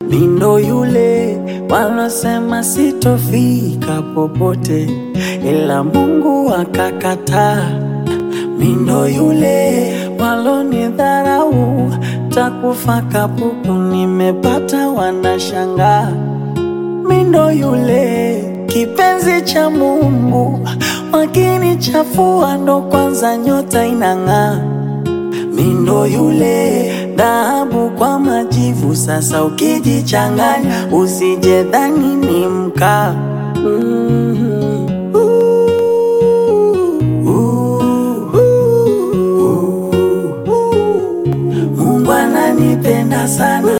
Mindo yule walosema sitofika popote, ila Mungu akakataa. Mindo yule walonidharau, takufa kapuku, nimepata wanashangaa. Mindo yule kipenzi cha Mungu, wakinichafua ndo kwanza nyota inang'aa. Mindo yule dhahabu kwa majivu, sasa ukijichanganya usije dhani ni mkaa. Mhm. Ooh, ooh, ooh, ooh. Mungu ananipenda sana.